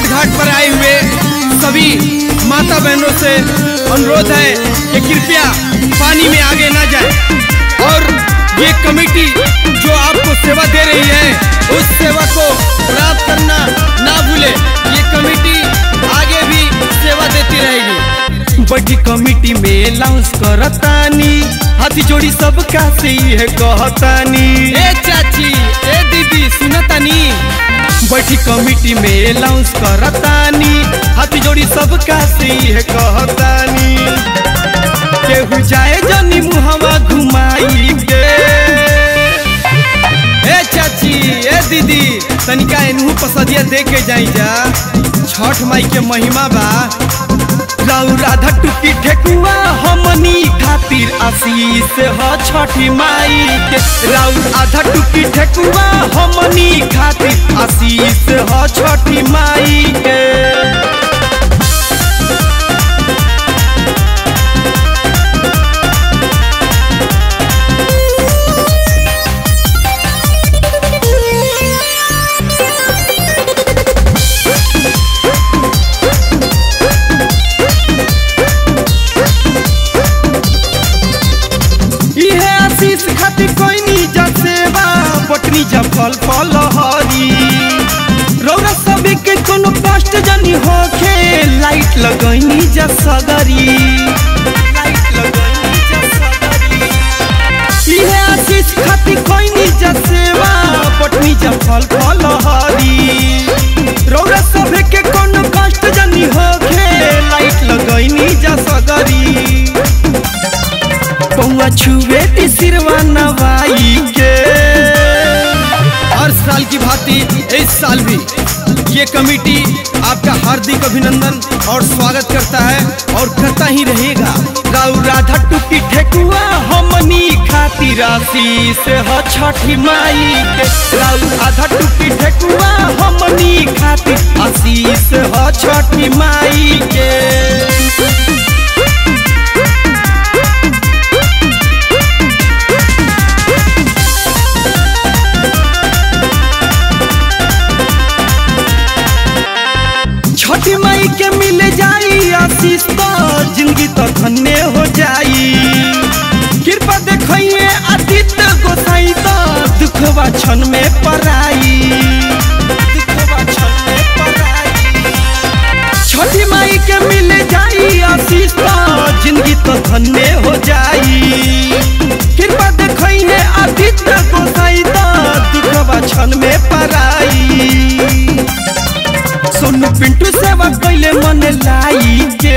छठ घाट पर आए हुए सभी माता बहनों से अनुरोध है कि कृपया पानी में आगे ना जाए और ये कमेटी जो आपको सेवा दे रही है उस सेवा को प्राप्त करना ना भूले ये कमेटी आगे भी सेवा देती रहेगी बड़ी कमेटी में लाउंस करतानी हाथी जोड़ी सबका से है कहतानी ए चाची ए दीदी सुनतानी बैठी कमेटी में लाउंस करतानी हाथी जोड़ी सबका से है कहतानी केहू जाए जनी मुहवा घुमाई के ए चाची ए दीदी तनिका इनहू पसदिया दे के जाई जा छठ माई के महिमा बा राउ राधा टुकी ठेकुआ हमनी खातिर आशीष ह छठी माई के राउ आधा टुकी ठेकुआ हमनी खातिर आशीष ह छठी माई के इहे आशीष खातिर कोई निजा सेवा पटनी जा फल फल हरी रौरा सभी के कोनो कष्ट जनी होखे लाइट लगैनी जा सगरी लाइट लगैनी जा सगरी इहे आशीष खातिर कोई निजा सेवा पटनी जा फल फल हरी रौरा सभी के कोनो कष्ट जनी होखे लाइट लगैनी जा सगरी पौआ छुए ती सिरवा नवाई के हर साल की भांति इस साल भी ये कमेटी आपका हार्दिक अभिनंदन और स्वागत करता है और करता ही रहेगा राउ राधा टुकी ठेकुआ हमनी खातिर आशीष ह छठी माई के राउ राधा टुकी ठेकुआ हमनी खातिर आशीष ह छठी माई के छठी माई के मिल जाई आशीष तो जिंदगी तो धन्य हो जाई कृपा देखिए आदित्य गोसाई तो दुखवा क्षण में पराई दुखवा क्षण में पराई छठी माई के मिल जाई आशीष तो जिंदगी तो धन्य हो जाई कृपा देखिए आदित्य गोसाई तो दुखवा क्षण में पराई सोनू पिंटू सेवा कैले मन लाई के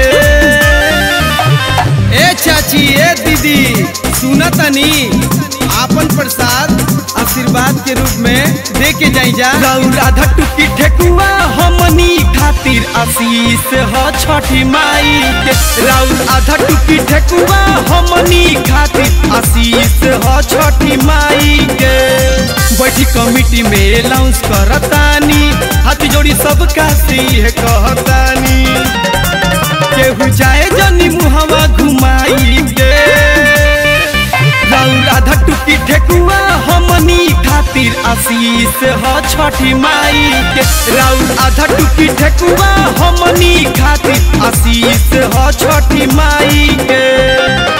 ए चाची ए दीदी सुना तनी आपन प्रसाद आशीर्वाद के रूप में दे के जाई जा राउ राधा टुकी ठेकुआ हमनी खातिर आशीष ह छठी माई के राउ आधा टुकी ठेकुआ हमनी खातिर आशीष ह छठी माई के बैठी कमिटी में लाउंस करतानी हाथ जोड़ी सबका सी है कहतानी केहू जाए जनी मुहवा घुमाई के राउ राधा टुकी ठेकुआ हमनी खातिर आशीष ह छठी माई के राउ आधा टुकी ठेकुआ हमनी खातिर आशीष ह छठी माई के